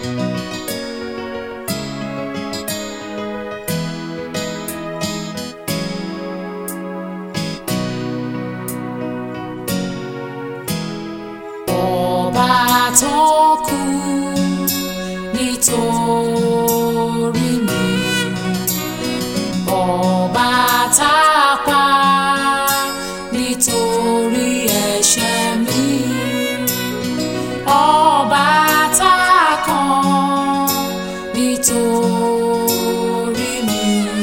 ọba tó kú nítorí mi ọba tá a pa nítorí ẹ̀ṣẹ̀ mi ọba tá a kàn nítorí mi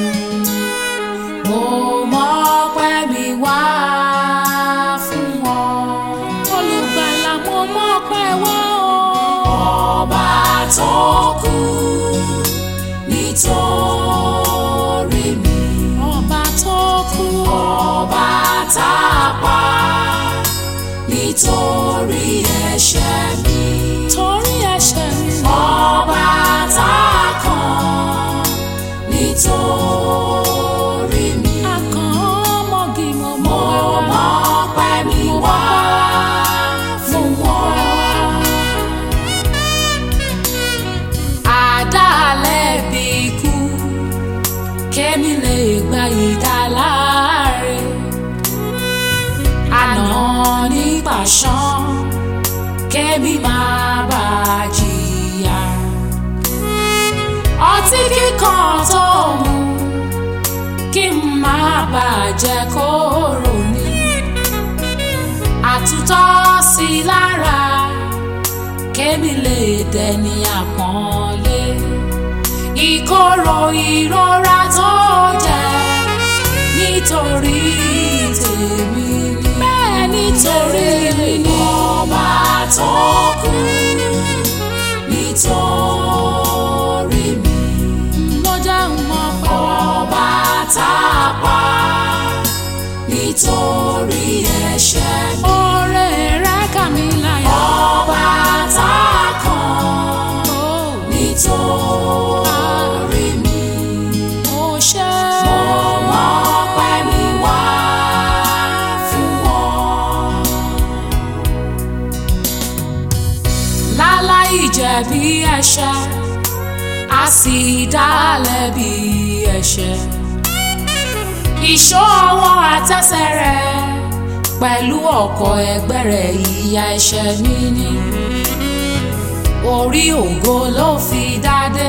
mo mọpẹ́ mi wá fún ọ olùgbàlà mo mọpẹ́ wá o ọba tó kú nítorí mi ọba tó kú ọba tá a pa nítorí ẹ̀ṣẹ̀ mi torí ẹ̀ṣẹ̀ mi ọba tá a kàn nítorí mi akàn ọmọge mo mọ ọpẹ́ mi wá fún wọn àdálẹ́ bí ikú kémi lè gba ìdáláre àná ní pàṣán kémi máa bá a jìyà ọtí kíkan tó mu kí n máa bà á jẹ́ kóró ní àtúntọ́ sí i lára kémi lè dẹni àpọ́nlé ìkorò ìrora tó jẹ nítorí tèmi ni bẹ́ẹ̀ nítorí ọba tó kú nítorí mi ló jẹ́ mọ́ ọba tá a pa nítorí ẹ̀ṣẹ̀ mi. oore rẹ̀ kà mí láyà. ọba tá a kàn nítorí mi. mo ṣe mo mọpẹ́ mi wá fún wọn. láláì jẹ̀bi ẹ̀ṣẹ̀ a sì dá lẹ́bi ẹ̀ṣẹ̀ ìṣọ́ ọwọ́ àtẹsẹ̀ rẹ̀ pẹ̀lú ọkọ̀ ẹgbẹ́ rẹ̀ ìyà ẹ̀ṣẹ̀ mi ni orí ògo ló fi dádé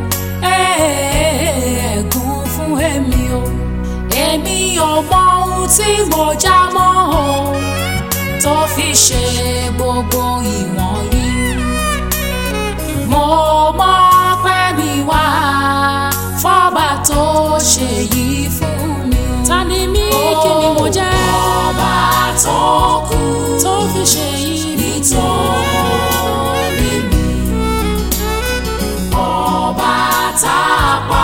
ẹ̀ẹ́gùn fún èmi o èmi ò mọ ohun tí mo já mọ́ o tó fi ṣe gbogbo ìwọ̀nyí mo mọ̀ pé mi wá fọ́ba tó ṣe yìí fún mi o. ta ni mí kí ni mo jẹ́. ọba tó kú tó fi ṣe yìí nítorí mi. ọba tá a pa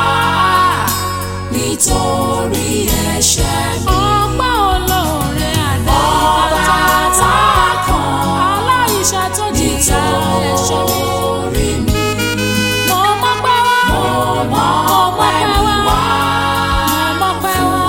nítorí ẹ̀ṣẹ̀ mi. ọgbà olóore àdá ọba tá a kàn aláìṣẹ̀ tó jìyà ẹ̀ṣẹ̀ mi. nítorí mi. mo mọ̀ pé wá. mo mọ̀ pé mi wá. mo mọ̀ pé wá.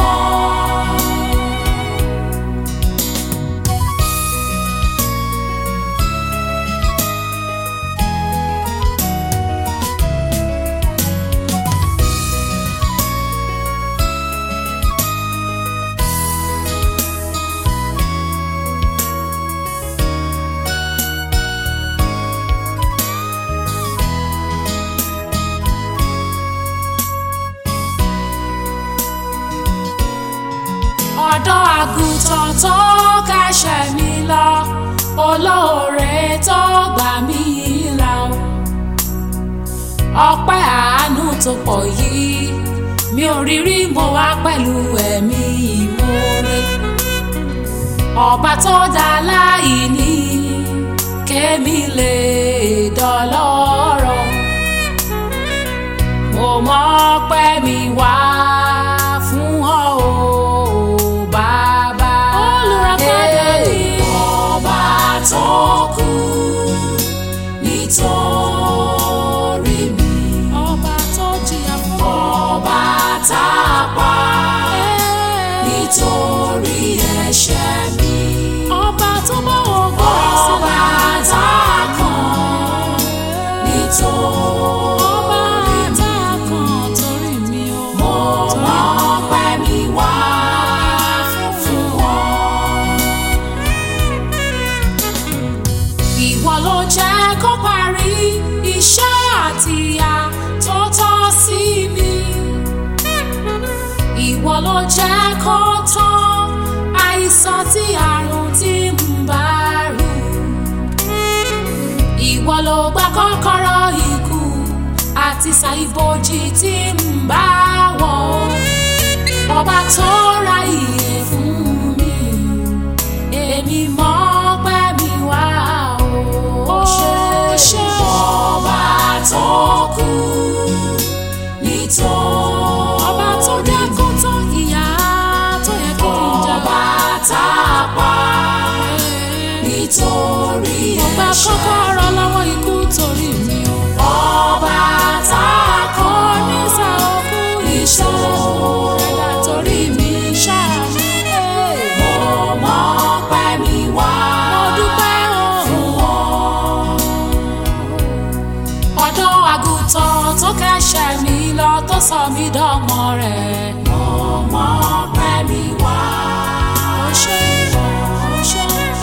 ọ̀dọ́ àgùntàn tó kẹ́sẹ̀ mi lọ olóore tó gbà mí là ó ọpẹ́ àánú tó pọ̀ yìí mi ò rí rí mo wá pẹ̀lú ẹ̀mí ìmoore ọba tó dá láì ní kémi lè dọlọ́rọ̀ mo mọ̀ pé mi wá fún ọ o bàbá olùràpadà ni ọba tó kú nítorí mi ọba tó jìyà fún ọba tá a pa nítorí ẹ̀ṣẹ̀ mi ọba tó bá wọ gbọ́ ọba tá a kàn nítorí. nítorí tá a kàn torí mi o. mo mọ pẹ́ mi wá fún wọn. Ìwọ ló jẹ́ kó parí iṣẹ́ àtìyà tó tọ́ sí mi. Ìwọ ló jẹ́ kó tán àìsàn tí àrùn tí ń bá rù. Ìwọ ló gba kọ́kọ́rọ́ ikú àti ṣàìbòjì tí ń bá wọ̀. Ọba tó ra ìyè fún mi èmi mọ̀ pé mi wá o ṣe ọba tó kú nítorí ọba tó jẹ́ kó tán ìyá tó yẹ kí n jà. ọba tá a pa nítorí ọba ẹ̀ṣẹ̀ kọ́kọ́rọ́ lọ́wọ́ ikú torí mi o. ọba tá a kọ́ ní sàókù ìṣòro ẹ̀dá torí mi ṣáàmì. mo mọ̀ pé mi wá mo dúpẹ́ o. fún ọ. ọ̀dọ́ àgùntàn tó kẹ́sẹ̀ mi lọ tó sọ mí dọ́mọ rẹ̀. mo mọ̀ pé mi wá ó ṣe ó ṣe.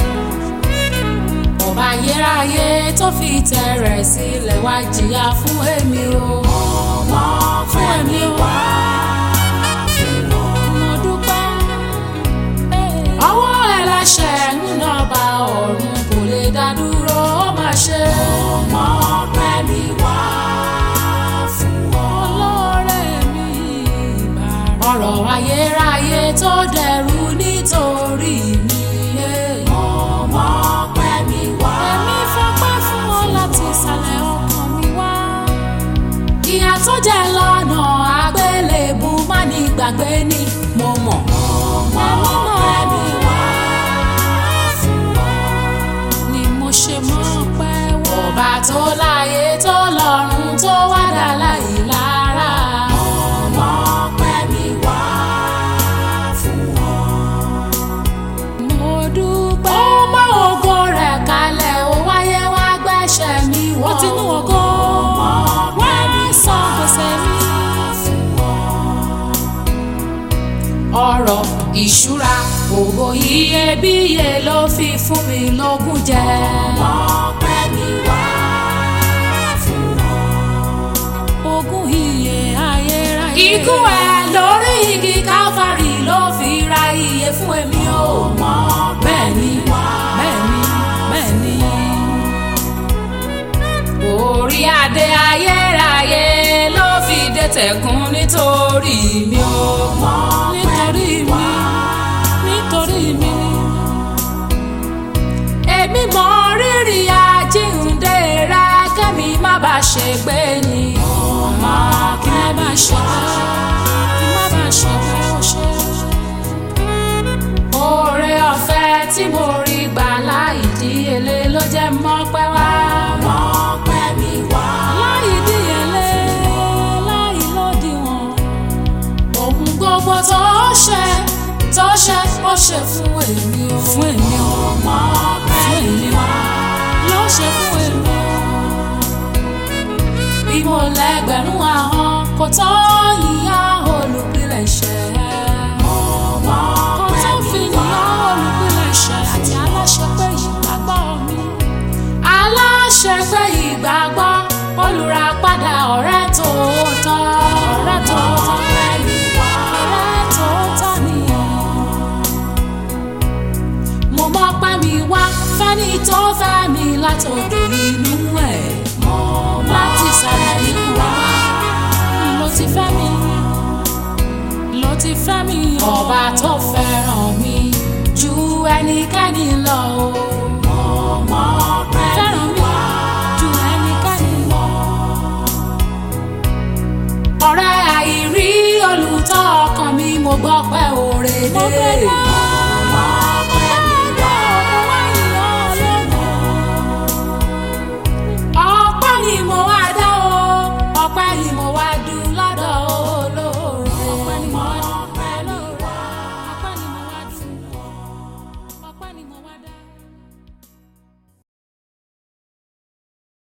ọba ayérayé tó fi tẹ̀rẹ̀ sílẹ̀ wá jìyà fún èmi o. mo mọ̀ pé mi wá fún ọ. mo dúpẹ́. ọwọ́ ẹlẹ́ṣẹ̀ ń nọba ọ̀run kò lè dá dúró ó má ṣe. ọmọ pẹ́ mi wá fún ọ. olóore mi bàrà. ọ̀rọ̀ ayérayé tó dẹrù nítorí mi. ọmọ pẹ́ mi wá. Èmi fọpẹ́ fún ọ láti ìsàlẹ̀ ọkàn mi wá. ìyà tó jẹ lọ́nà àgbélébù má ní gbàgbé ni mo mọ̀. ọmọ pẹ́ mi wá fún ọ. Ni mo ṣe mọ̀ pé wá. ọba tó láyé tó lọ́run tó wá dá láì lára. ọmọ pẹ́ mi wá fún ọ. Mo dúpẹ́. ó mọ ògo rẹ̀ kalẹ̀ ó wáyé wá gbẹ́sẹ̀ mi wọ̀. Ó ti nú ògo. ọmọ Wá pẹ́ mi san gbèsè mi. fún ọ. ọ̀rọ̀ ìṣúra ògo iyebíye ló fi fún mi lógún jẹ. ọmọ pẹ́ mi wá fún ọ. Ogún iye ayérayé. Ikú ẹ lórí igi Calvary ló fi ra iye fún èmi o. Mọ bẹ́ẹ̀ ni Bẹ́ẹ̀ ni, bẹ́ẹ̀ ni. orí adé ayérayé ló fi dé tẹ̀kún nítorí mi o. Mọ Nítorí mi, nítorí mi. èmi mọ rírì àjíǹde rẹ kẹ́mi má bàa ṣègbé ni. Ọmọ Kí má bá ṣe bẹ́ẹ̀. Kí má bá ṣe bẹ́ẹ̀ ó ṣe. Oore ọ̀fẹ́ tí mo rí gbà láì díyelé ló jẹ́ mọ́pẹ́ wá. Mọ́pẹ́ mi wá. Láì díyelé, láì lódiwọ̀n. Ohun gbogbo tó ṣe tó ṣe ó ṣe fún èmi o. Fún èmi o. Mọ́pẹ́ Fún mi èmi o. wá. Ló ṣe fún èmi o. Bí mo lẹ́gbẹ̀rún ahọ́n kò tó yíyá olùpilẹ̀ṣẹ̀. Kò tó fi yàn olùpilẹ̀ṣẹ̀ àti aláṣepé ìgbàgbọ́ mi. Aláṣẹpé ìgbàgbọ́ olùràpadà ọ̀rẹ́ tòótọ́. Ọ̀rẹ́ tòótọ́. Mọ́pẹ́ mi wá. Ọ̀rẹ́ tòótọ́ nìyẹn. mo mọ pé mi wá fẹ́ni tó fẹ́ mi látòdò inú ẹ̀. mo láti sàlẹ̀ inú wa Ló ti fẹ́ mi. Ló ti fẹ́ mi. ọba tó fẹ́ràn mi ju ẹnikẹ́ni lọ o. mo mọ pé mi Fẹ́ràn mi wá. ju ẹnikẹ́ni lọ. ọ̀rẹ́ àìrí olùtọ́ ọkàn mi mo gbọ́ pé òre Mo dé. gbé dé.